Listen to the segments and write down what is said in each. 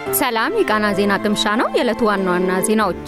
ሰላም የቃና ዜና ቅምሻ ነው። የዕለቱ ዋና ዋና ዜናዎች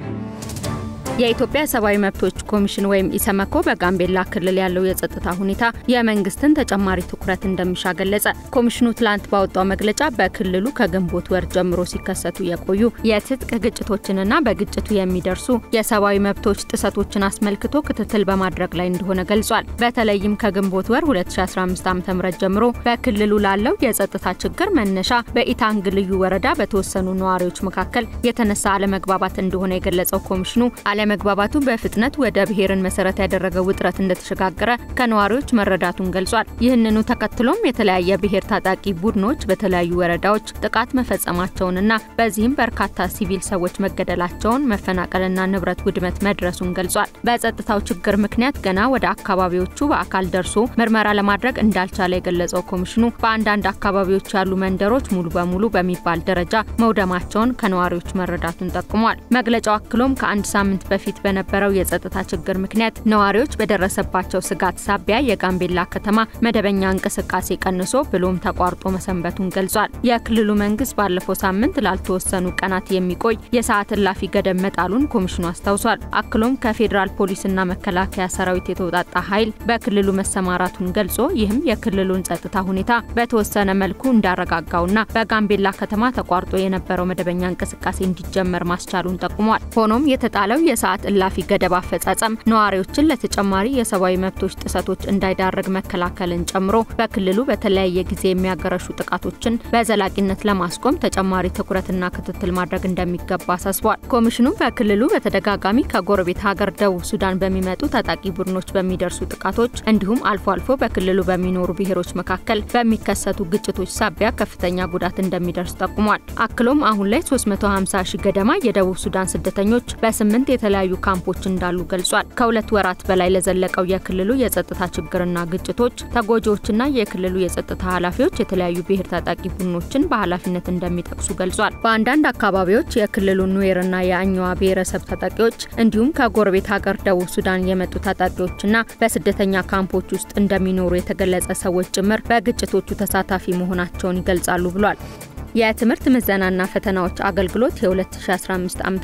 የኢትዮጵያ ሰብአዊ መብቶች ኮሚሽን ወይም ኢሰመኮ በጋምቤላ ክልል ያለው የጸጥታ ሁኔታ የመንግስትን ተጨማሪ ትኩረት እንደሚሻ ገለጸ። ኮሚሽኑ ትላንት ባወጣው መግለጫ በክልሉ ከግንቦት ወር ጀምሮ ሲከሰቱ የቆዩ የትጥቅ ግጭቶችንና በግጭቱ የሚደርሱ የሰብአዊ መብቶች ጥሰቶችን አስመልክቶ ክትትል በማድረግ ላይ እንደሆነ ገልጿል። በተለይም ከግንቦት ወር 2015 ዓ.ም ጀምሮ በክልሉ ላለው የጸጥታ ችግር መነሻ በኢታንግ ልዩ ወረዳ በተወሰኑ ነዋሪዎች መካከል የተነሳ አለመግባባት እንደሆነ የገለጸው ኮሚሽኑ አለመግባባቱ በፍጥነት ወደ ብሔርን መሰረት ያደረገ ውጥረት እንደተሸጋገረ ከነዋሪዎች መረዳቱን ገልጿል። ይህንኑ ተከትሎም የተለያየ ብሔር ታጣቂ ቡድኖች በተለያዩ ወረዳዎች ጥቃት መፈጸማቸውንና በዚህም በርካታ ሲቪል ሰዎች መገደላቸውን፣ መፈናቀልና ንብረት ውድመት መድረሱን ገልጿል። በጸጥታው ችግር ምክንያት ገና ወደ አካባቢዎቹ በአካል ደርሶ ምርመራ ለማድረግ እንዳልቻለ የገለጸው ኮሚሽኑ በአንዳንድ አካባቢዎች ያሉ መንደሮች ሙሉ በሙሉ በሚባል ደረጃ መውደማቸውን ከነዋሪዎች መረዳቱን ጠቁሟል። መግለጫው አክሎም ከአንድ ሳምንት በፊት በነበረው የጸጥታ ችግር ምክንያት ነዋሪዎች በደረሰባቸው ስጋት ሳቢያ የጋምቤላ ከተማ መደበኛ እንቅስቃሴ ቀንሶ ብሎም ተቋርጦ መሰንበቱን ገልጿል። የክልሉ መንግስት ባለፈው ሳምንት ላልተወሰኑ ቀናት የሚቆይ የሰዓት እላፊ ገደብ መጣሉን ኮሚሽኑ አስታውሷል። አክሎም ከፌዴራል ፖሊስና መከላከያ ሰራዊት የተውጣጣ ኃይል በክልሉ መሰማራቱን ገልጾ ይህም የክልሉን ጸጥታ ሁኔታ በተወሰነ መልኩ እንዳረጋጋውና በጋምቤላ ከተማ ተቋርጦ የነበረው መደበኛ እንቅስቃሴ እንዲጀመር ማስቻሉን ጠቁሟል። ሆኖም የተጣለው የሰዓት እላፊ ገደብ አፈጻጸም ነዋሪዎችን ለተጨማሪ የሰብአዊ መብቶች ጥሰቶች እንዳይዳርግ መከላከልን ጨምሮ በክልሉ በተለያየ ጊዜ የሚያገረሹ ጥቃቶችን በዘላቂነት ለማስቆም ተጨማሪ ትኩረትና ክትትል ማድረግ እንደሚገባ አሳስቧል። ኮሚሽኑ በክልሉ በተደጋጋሚ ከጎረቤት ሀገር ደቡብ ሱዳን በሚመጡ ታጣቂ ቡድኖች በሚደርሱ ጥቃቶች እንዲሁም አልፎ አልፎ በክልሉ በሚኖሩ ብሔሮች መካከል በሚከሰቱ ግጭቶች ሳቢያ ከፍተኛ ጉዳት እንደሚደርስ ጠቁሟል። አክሎም አሁን ላይ 350 ሺህ ገደማ የደቡብ ሱዳን ስደተኞች በስምንት የተለያዩ ካምፖች እንዳሉ ገልጿል። ከሁለት ወራት በላይ ለዘለቀው የክልሉ የጸጥታ ችግርና ግጭቶች ተጎጂዎችና የክልሉ የጸጥታ ኃላፊዎች የተለያዩ ብሔር ታጣቂ ቡድኖችን በኃላፊነት እንደሚጠቅሱ ገልጿል። በአንዳንድ አካባቢዎች የክልሉ ኑዌርና የአኛዋ ብሔረሰብ ታጣቂዎች እንዲሁም ከጎረቤት ሀገር ደቡብ ሱዳን የመጡ ታጣቂዎችና በስደተኛ ካምፖች ውስጥ እንደሚኖሩ የተገለጸ ሰዎች ጭምር በግጭቶቹ ተሳታፊ መሆናቸውን ይገልጻሉ ብሏል። የትምህርት ምዘናና ፈተናዎች አገልግሎት የ2015 ዓ.ም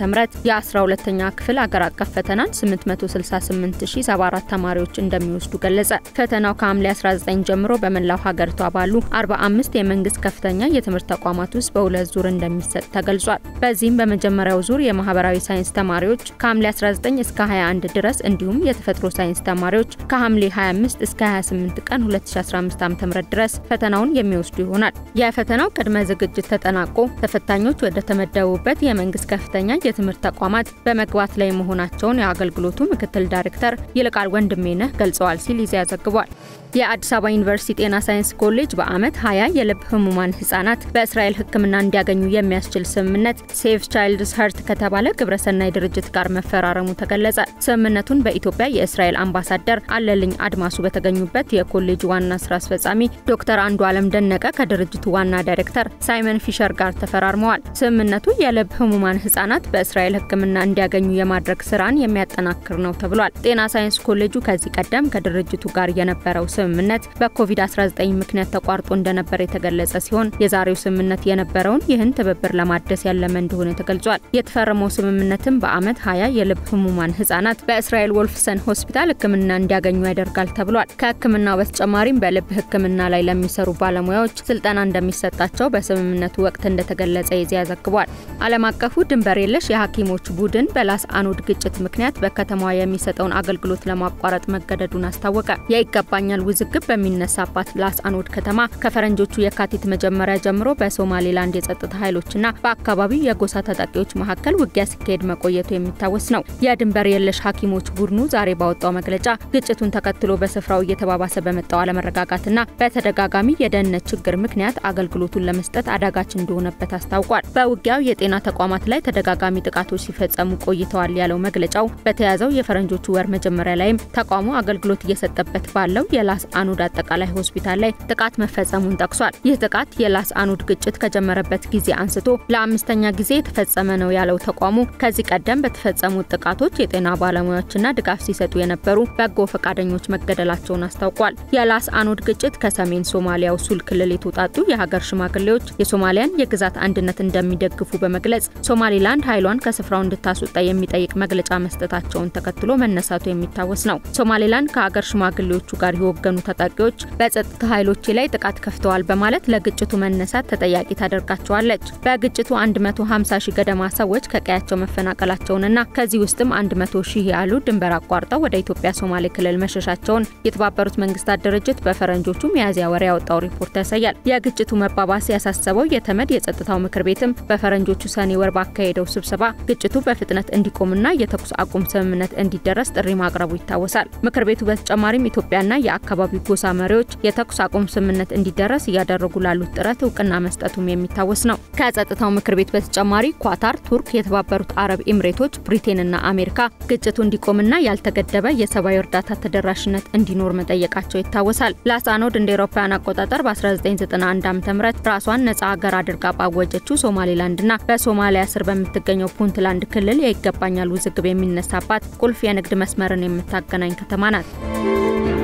የ12ኛ ክፍል አገር አቀፍ ፈተናን 868074 ተማሪዎች እንደሚወስዱ ገለጸ። ፈተናው ከሐምሌ 19 ጀምሮ በመላው ሀገሪቷ ባሉ 45 የመንግስት ከፍተኛ የትምህርት ተቋማት ውስጥ በሁለት ዙር እንደሚሰጥ ተገልጿል። በዚህም በመጀመሪያው ዙር የማህበራዊ ሳይንስ ተማሪዎች ከሐምሌ 19 እስከ 21 ድረስ እንዲሁም የተፈጥሮ ሳይንስ ተማሪዎች ከሐምሌ 25 እስከ 28 ቀን 2015 ዓ.ም ድረስ ፈተናውን የሚወስዱ ይሆናል። የፈተናው ቅድመ ዝግጅት ተጠናቆ ተፈታኞች ወደ ተመደቡበት የመንግስት ከፍተኛ የትምህርት ተቋማት በመግባት ላይ መሆናቸውን የአገልግሎቱ ምክትል ዳይሬክተር ይልቃል ወንድሜነህ ገልጸዋል ሲል ይዚያ ዘግቧል። የአዲስ አበባ ዩኒቨርሲቲ ጤና ሳይንስ ኮሌጅ በአመት 20 የልብ ህሙማን ህጻናት በእስራኤል ሕክምና እንዲያገኙ የሚያስችል ስምምነት ሴቭ ቻይልድስ ሀርት ከተባለ ግብረሰናይ ድርጅት ጋር መፈራረሙ ተገለጸ። ስምምነቱን በኢትዮጵያ የእስራኤል አምባሳደር አለልኝ አድማሱ በተገኙበት የኮሌጁ ዋና ስራ አስፈጻሚ ዶክተር አንዱ አለም ደነቀ ከድርጅቱ ዋና ዳይሬክተር ሳይመን ፊሸር ጋር ተፈራርመዋል። ስምምነቱ የልብ ህሙማን ህጻናት በእስራኤል ሕክምና እንዲያገኙ የማድረግ ስራን የሚያጠናክር ነው ተብሏል። ጤና ሳይንስ ኮሌጁ ከዚህ ቀደም ከድርጅቱ ጋር የነበረው ስምምነት በኮቪድ-19 ምክንያት ተቋርጦ እንደነበር የተገለጸ ሲሆን የዛሬው ስምምነት የነበረውን ይህን ትብብር ለማደስ ያለመ እንደሆነ ተገልጿል። የተፈረመው ስምምነትም በአመት 20 የልብ ህሙማን ህጻናት በእስራኤል ወልፍሰን ሆስፒታል ህክምና እንዲያገኙ ያደርጋል ተብሏል። ከህክምናው በተጨማሪም በልብ ህክምና ላይ ለሚሰሩ ባለሙያዎች ስልጠና እንደሚሰጣቸው በስምምነቱ ወቅት እንደተገለጸ የዚያ ዘግቧል። ዓለም አቀፉ ድንበር የለሽ የሐኪሞች ቡድን በላስ አኖድ ግጭት ምክንያት በከተማዋ የሚሰጠውን አገልግሎት ለማቋረጥ መገደዱን አስታወቀ። የይገባኛል ውዝግብ በሚነሳባት ላስ አኖድ ከተማ ከፈረንጆቹ የካቲት መጀመሪያ ጀምሮ በሶማሌላንድ የጸጥታ ኃይሎችና በአካባቢው የጎሳ ታጣቂዎች መካከል ውጊያ ሲካሄድ መቆየቱ የሚታወስ ነው። የድንበር የለሽ ሐኪሞች ቡድኑ ዛሬ ባወጣው መግለጫ ግጭቱን ተከትሎ በስፍራው እየተባባሰ በመጣው አለመረጋጋትና በተደጋጋሚ የደህንነት ችግር ምክንያት አገልግሎቱን ለመስጠት አዳጋች እንደሆነበት አስታውቋል። በውጊያው የጤና ተቋማት ላይ ተደጋጋሚ ጥቃቶች ሲፈጸሙ ቆይተዋል ያለው መግለጫው በተያዘው የፈረንጆቹ ወር መጀመሪያ ላይም ተቋሙ አገልግሎት እየሰጠበት ባለው የላስ አኑድ አጠቃላይ ሆስፒታል ላይ ጥቃት መፈጸሙን ጠቅሷል። ይህ ጥቃት የላስ አኑድ ግጭት ከጀመረበት ጊዜ አንስቶ ለአምስተኛ ጊዜ የተፈጸመ ነው ያለው ተቋሙ ከዚህ ቀደም በተፈጸሙት ጥቃቶች የጤና ባለሙያዎችና ድጋፍ ሲሰጡ የነበሩ በጎ ፈቃደኞች መገደላቸውን አስታውቋል። የላስ አኑድ ግጭት ከሰሜን ሶማሊያው ሱል ክልል የተውጣጡ የሀገር ሽማግሌዎች፣ የሶማሊያን የግዛት አንድነት እንደሚደግፉ በመግለጽ ሶማሊላንድ ኃይሏን ከስፍራው እንድታስወጣ የሚጠይቅ መግለጫ መስጠታቸውን ተከትሎ መነሳቱ የሚታወስ ነው። ሶማሌላንድ ከአገር ሽማግሌዎቹ ጋር የወገኑ ታጣቂዎች በጸጥታ ኃይሎች ላይ ጥቃት ከፍተዋል በማለት ለግጭቱ መነሳት ተጠያቂ ታደርጋቸዋለች። በግጭቱ 150 ሺህ ገደማ ሰዎች ከቀያቸው መፈናቀላቸውንና ከዚህ ውስጥም 100 ሺህ ያሉ ድንበር አቋርጠው ወደ ኢትዮጵያ ሶማሌ ክልል መሸሻቸውን የተባበሩት መንግስታት ድርጅት በፈረንጆቹ ሚያዝያ ወር ያወጣው ሪፖርት ያሳያል። የግጭቱ መባባስ ያሳሰበው የተመድ የጸጥታው ምክር ቤትም በፈረንጆቹ ሰኔ ወር ባካሄደው ስብሰባ ግጭቱ በፍጥነት እንዲቆምና የተኩስ አቁም ስምምነት እንዲደረስ ጥሪ ማቅረቡ ይታወሳል። ምክር ቤቱ በተጨማሪም ኢትዮጵያና የአካባቢው ጎሳ መሪዎች የተኩስ አቁም ስምምነት እንዲደረስ እያደረጉ ላሉት ጥረት እውቅና መስጠቱም የሚታወስ ነው። ከጸጥታው ምክር ቤት በተጨማሪ ኳታር፣ ቱርክ፣ የተባበሩት አረብ ኤምሬቶች፣ ብሪቴንና አሜሪካ ግጭቱ እንዲቆምና ያልተገደበ የሰብአዊ እርዳታ ተደራሽነት እንዲኖር መጠየቃቸው ይታወሳል። ላሳኖድ እንደ ኤሮፓውያን አቆጣጠር በ1991 ዓ.ም ራሷን ነጻ ሀገር አድርጋ ባወጀችው ሶማሌላንድና በሶማሊያ ስር በምትገኘው ፑንትላንድ ክልል የይገባኛል ውዝግብ የሚነሳባት ቁልፍ የንግድ መስመርን የምታገናኝ ከተማ ናት።